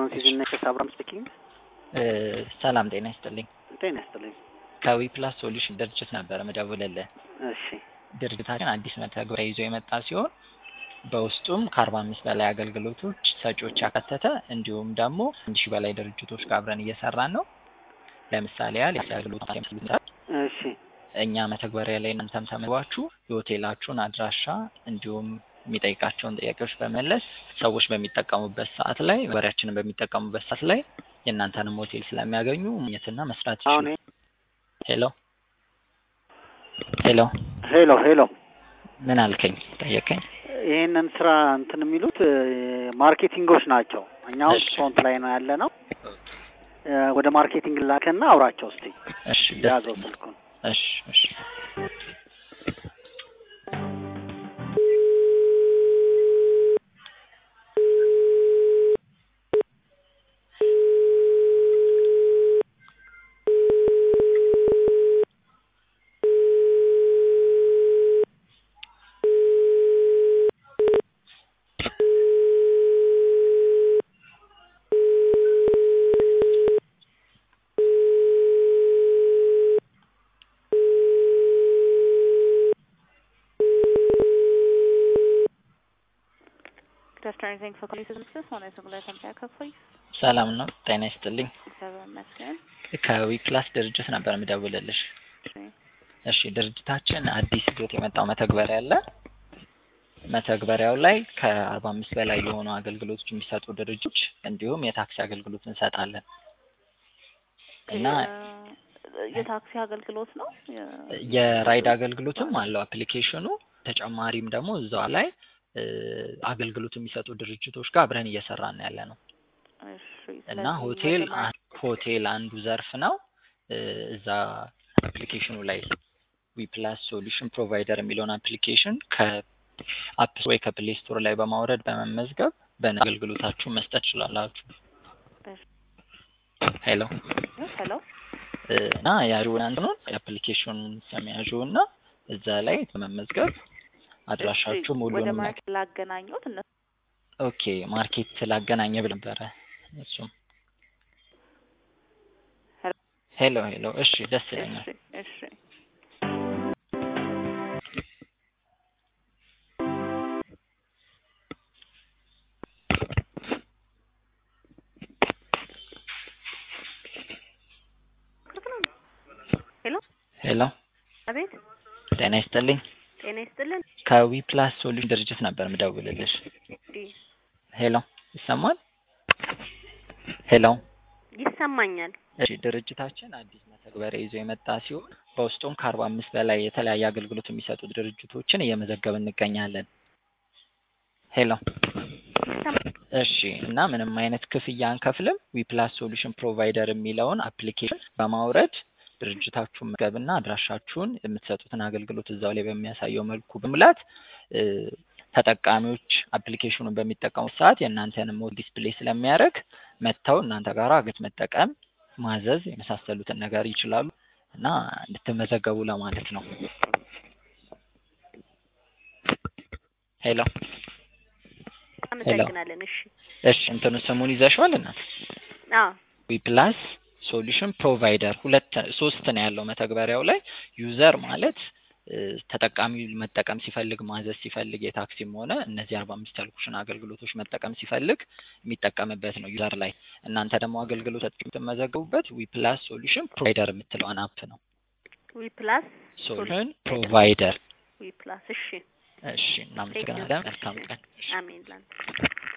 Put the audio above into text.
ፍራንሲስ ዚነሽስ አብራም ስፒኪንግ። ሰላም ጤና ይስጥልኝ። ጤና ይስጥልኝ። ከዊ ፕላስ ሶሉሽን ድርጅት ነበረ መደውልልህ። እሺ ድርጅታችን አዲስ መተግበሪያ ይዞ የመጣ ሲሆን በውስጡም ከአርባ አምስት በላይ አገልግሎቶች ሰጪዎች ያካተተ እንዲሁም ደግሞ አንድ ሺህ በላይ ድርጅቶች ጋር አብረን እየሰራን ነው። ለምሳሌ ያህል የስራ አገልግሎት እሺ እኛ መተግበሪያ ላይ እናንተም ተመዝግባችሁ የሆቴላችሁን አድራሻ እንዲሁም የሚጠይቃቸውን ጥያቄዎች በመለስ ሰዎች በሚጠቀሙበት ሰዓት ላይ ወሬያችንን በሚጠቀሙበት ሰዓት ላይ የእናንተንም ሆቴል ስለሚያገኙ ማግኘትና መስራት አሁን ይችላል። ሄሎ ሄሎ ሄሎ ሄሎ ምን አልከኝ? ጠየቀኝ። ይህንን ስራ እንትን የሚሉት እ፣ ማርኬቲንጎች ናቸው። እኛው እሺ። ፍሮንት ላይ ነው ያለ ነው። እ፣ ወደ ማርኬቲንግ ላከና አውራቸው እስቲ እሺ ደስ ያዘው ይላል። ስልኩን። እሺ እሺ Good afternoon. Thanks for calling Services. ሆነ ስሙላይ ተምሳያ ከፎይ ሰላም ነው። ጤና ይስጥልኝ። እግዚአብሔር ይመስገን። ከዊ ፕላስ ድርጅት ነበር የምደውልልሽ። እሺ ድርጅታችን አዲስ ይዞት የመጣው መተግበሪያ አለ። መተግበሪያው ላይ ከአርባ አምስት በላይ የሆኑ አገልግሎቶች የሚሰጡ ድርጅቶች እንዲሁም የታክሲ አገልግሎት እንሰጣለን እና የ- የታክሲ አገልግሎት ነው። የ- የራይድ አገልግሎትም አለው አፕሊኬሽኑ። ተጨማሪም ደግሞ እዛው ላይ እ፣ አገልግሎት የሚሰጡ ድርጅቶች ጋር አብረን እየሰራን ያለ ነው እሺ፣ እና ስለዚህ ሆቴል መጀመሪያ- አን- ሆቴል አንዱ ዘርፍ ነው። እ፣ እዛ አፕሊኬሽኑ ላይ ዊ ፕላስ ሶሉሽን ፕሮቫይደር የሚለውን አፕሊኬሽን ከአፕ ወይ ከፕሌይ ስቶር ላይ በማውረድ በመመዝገብ በነ አገልግሎታችሁን መስጠት ትችላላችሁ። እሺ፣ ሄሎ ሄሎ እ፣ እና ያዥውን አንትኑን የአፕሊኬሽኑን ስም ያዥውና እዛ ላይ በመመዝገብ አድራሻችሁ እሺ፣ ሙሉ ወደ ማርኬት ላገናኙት እነሱ ኦኬ ማርኬት ላገናኘ ብል ነበረ እሱም ሄሎ ሄሎ ሄሎ እሺ ደስ ይለኛል እሺ፣ እሺ ሄሎ ሄሎ አቤት፣ ጤና ይስጥልኝ ጤና ይስጥልን። ከዊ ፕላስ ሶሉሽን ድርጅት ነበር ምደውልልሽ እሺ፣ ሄሎ ይሰማል ሄሎ ይሰማኛል። እሺ ድርጅታችን አዲስ መተግበሪያ ይዞ የመጣ ሲሆን በውስጡም ከአርባ አምስት በላይ የተለያየ አገልግሎት የሚሰጡ ድርጅቶችን እየመዘገብ እንገኛለን ሄሎ እሺ እና ምንም አይነት ክፍያ አንከፍልም። ዊፕላስ ሶሉሽን ፕሮቫይደር የሚለውን አፕሊኬሽን በማውረድ ድርጅታችሁን መዝገብና አድራሻችሁን የምትሰጡትን አገልግሎት እዛው ላይ በሚያሳየው መልኩ በሙላት እ፣ ተጠቃሚዎች አፕሊኬሽኑን በሚጠቀሙት ሰዓት የእናንተንም ሞድ ዲስፕሌይ ስለሚያደርግ መጥተው እናንተ ጋር አገት መጠቀም፣ ማዘዝ የመሳሰሉትን ነገር ይችላሉ እና እንድትመዘገቡ ለማለት ነው። ሄሎ አመሰግናለን። እሺ፣ እሺ እንትኑ ስሙን ይዘሽዋል እናት አዎ ዊፕላስ ሶሉሽን ፕሮቫይደር ሁለት ሶስት ነው ያለው መተግበሪያው ላይ ዩዘር ማለት እ፣ ተጠቃሚው መጠቀም ሲፈልግ ማዘዝ ሲፈልግ የታክሲም ሆነ እነዚህ አርባ አምስት ያልኩሽን አገልግሎቶች መጠቀም ሲፈልግ የሚጠቀምበት ነው ዩዘር ላይ እናንተ ደግሞ አገልግሎት የምትመዘገቡበት ዊፕላስ ሶሉሽን ፕሮቫይደር የምትለውን አፕ ነው ዊ ፕላስ ሶሉሽን ፕሮቫይደር ዊ ፕላስ። እሺ፣ እሺ እናመሰግናለን መልካም ቀን አሜን ላንተ